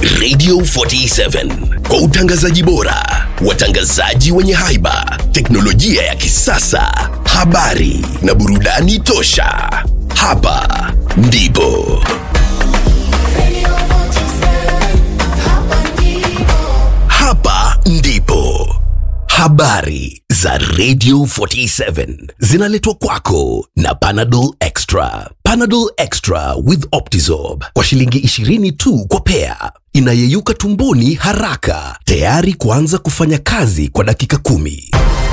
Radio 47 kwa utangazaji bora, watangazaji wenye haiba, teknolojia ya kisasa, habari na burudani tosha. Hapa ndipo hapa ndipo habari za Radio 47 zinaletwa kwako na Panadol Extra. Panadol Extra with Optizorb kwa shilingi 20 tu kwa pea, inayeyuka tumboni haraka, tayari kuanza kufanya kazi kwa dakika kumi.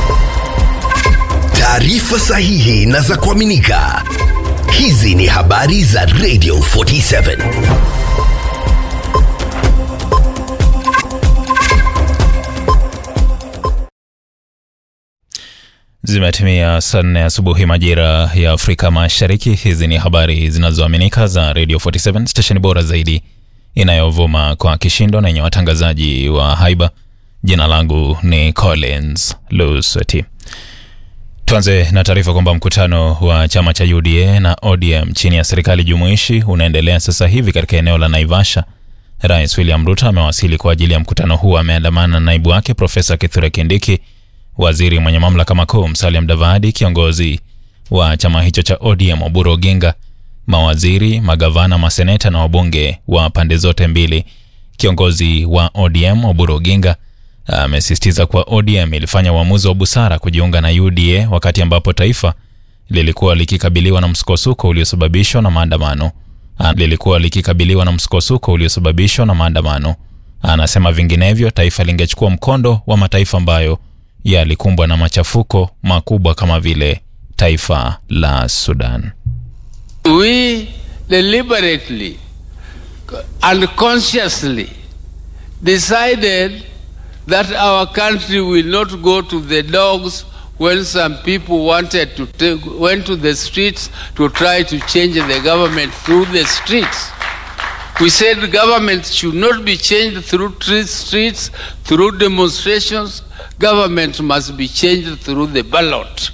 Taarifa sahihi na za kuaminika. Hizi ni habari za Radio 47. Zimetimia saa nne asubuhi majira ya Afrika Mashariki. Hizi ni habari zinazoaminika za Radio 47 stesheni bora zaidi inayovuma kwa kishindo na yenye watangazaji wa haiba. Jina langu ni Collins Lusweti. Tuanze na taarifa kwamba mkutano wa chama cha UDA na ODM chini ya serikali jumuishi unaendelea sasa hivi katika eneo la Naivasha. Rais William Ruto amewasili kwa ajili ya mkutano huu. Ameandamana na naibu wake Profesa Kithure Kindiki, waziri mwenye mamlaka makuu Musalia Mudavadi, kiongozi wa chama hicho cha ODM Oburu Oginga, mawaziri, magavana, maseneta na wabunge wa pande zote mbili. Kiongozi wa ODM Oburu Oginga amesisitiza kuwa ODM ilifanya uamuzi wa busara kujiunga na UDA wakati ambapo taifa lilikuwa likikabiliwa na msukosuko uliosababishwa na maandamano lilikuwa likikabiliwa na msukosuko uliosababishwa na maandamano. Anasema vinginevyo taifa lingechukua mkondo wa mataifa ambayo yalikumbwa na machafuko makubwa kama vile taifa la Sudan. We deliberately and consciously decided that our country will not go to the dogs when some people wanted to take, went to the streets to try to change the government through the streets. We said government should not be changed through tre- streets, through demonstrations. Government must be changed through the ballot.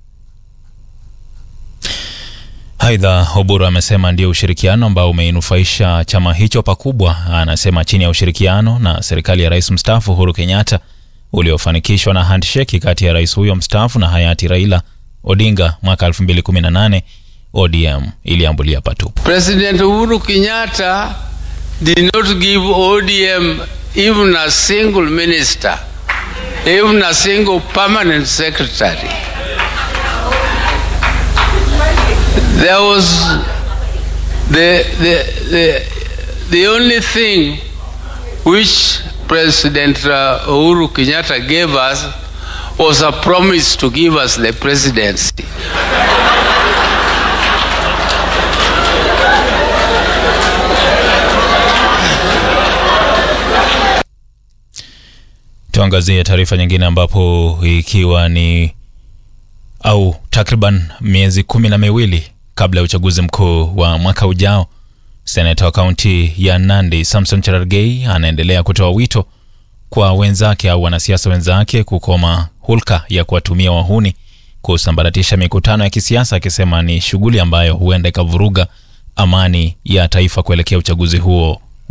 Aidha, Oburu amesema ndio ushirikiano ambao umeinufaisha chama hicho pakubwa. Anasema chini ya ushirikiano na serikali ya rais mstaafu Uhuru Kenyatta uliofanikishwa na handshake kati ya rais huyo mstaafu na hayati Raila Odinga mwaka 2018 ODM iliambulia patupu. President Uhuru Kenyatta did not give ODM even a single minister, even a single permanent secretary. There was the, the, the, the only thing which President uh, Uhuru Kenyatta gave us was a promise to give us the presidency. Tuangazie taarifa nyingine ambapo ikiwa ni au takriban miezi kumi na miwili kabla ya uchaguzi mkuu wa mwaka ujao, seneta wa kaunti ya Nandi Samson Cherargei anaendelea kutoa wito kwa wenzake au wanasiasa wenzake kukoma hulka ya kuwatumia wahuni kusambaratisha mikutano ya kisiasa, akisema ni shughuli ambayo huenda ikavuruga amani ya taifa kuelekea uchaguzi huo